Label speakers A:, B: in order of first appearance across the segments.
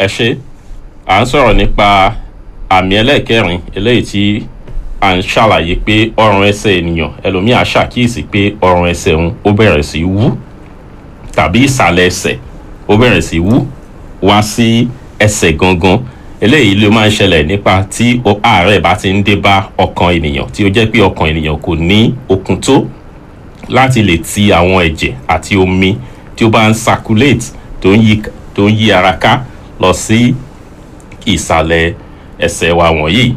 A: ẹ ṣe à ń sọ̀rọ̀ nípa àmì ẹlẹ́ẹ̀kẹrin eléyìí tí à ń ṣàlàyé pé ọrùn ẹsẹ̀ ènìyàn ẹlòmíì á ṣàkíyèsí pé ọrùn ẹsẹ̀ òun ó bẹ̀rẹ̀ sí í wú tàbí ìsàlẹ̀ ẹsẹ̀ ó bẹ̀rẹ̀ sí í wú wá sí ẹsẹ̀ gangan eléyìí ló máa ń ṣẹlẹ̀ nípa tí o- àárẹ̀ bá ti ń dé bá ọkàn ènìyàn tí ó jẹ́ pé ọkàn ènìyàn kò ní okun tó láti lè ti àwọn ẹ̀jẹ̀ àti omi tí ó bá ń circulate tó ń yí tó ń yí ara ká lọ sí ìsàlẹ̀ ẹsẹ̀ wa wọ̀nyí.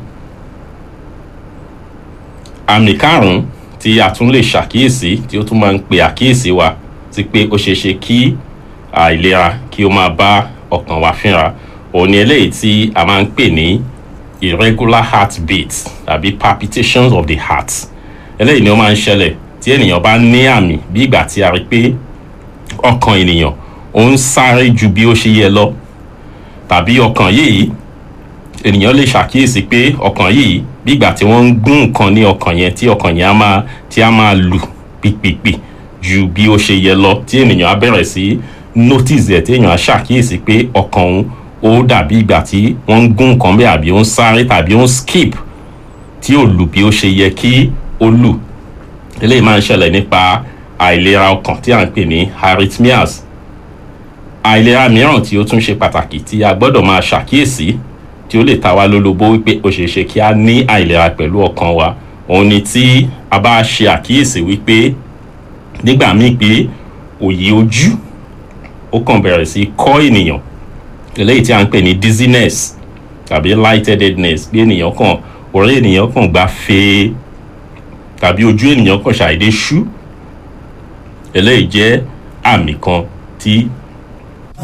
A: àmì karùn-ún tí a tún lè ṣàkíyèsí tí ó tún máa ń pe àkíyèsí wa sí pé ó ṣeé ṣe kí àìlera kí ó máa bá ọkàn wa fínra òun ni eléyìí tí a máa ń pè ní irregular heartbeat tàbí palpitations of the heart eléyìí ni ó máa ń ṣẹlẹ̀ tí ènìyàn bá ní àmì bí ìgbà tí a rí pé ọkàn ènìyàn ó ń sáré ju bí ó ṣe yẹ lọ tàbí ọkàn yìí ènìyàn lè ṣàkíyèsí pé ọkàn yìí bí ìgbà tí wọ́n ń gún nǹkan ní ọkàn yẹn tí ọkàn yẹn á máa tí á máa lù pìpìpì ju bí ó ṣe yẹ lọ tí ènìyàn á bẹ̀rẹ̀ sí notice ẹ̀ tí èèyàn á ṣàkíyèsí pé ọkàn òun ó dàbí ìgbà tí wọ́n ń gún nǹkan bẹ́ẹ̀ àbí ó ń sáré tàbí ó ń skip tí ò lù bí ó ṣe yẹ kí ó lù eléyìí máa ń ṣẹlẹ̀ nípa àìlera ọkàn tí à ń pè ní arrhythmias àìlera mìíràn tí ó tún ṣe pàtàkì tí a gbọ́dọ̀ máa ṣàkíyèsí tí ó lè ta wá lólobó wípé ó ṣeé ṣe kí a ní àìlera pẹ̀lú ọkàn wa òun ni tí a bá ṣe àkíyèsí wípé nígbà míì pé òyì ojú ó kàn bẹ̀rẹ̀ sí kọ́ ènìyàn eléyìí tí a ń pè ní dizziness tàbí lightheadedness bí ènìyàn kàn orí ènìyàn kàn gbá fèé tàbí ojú ènìyàn kàn ṣàìdé ṣú eléyìí jẹ́ àmì kan tí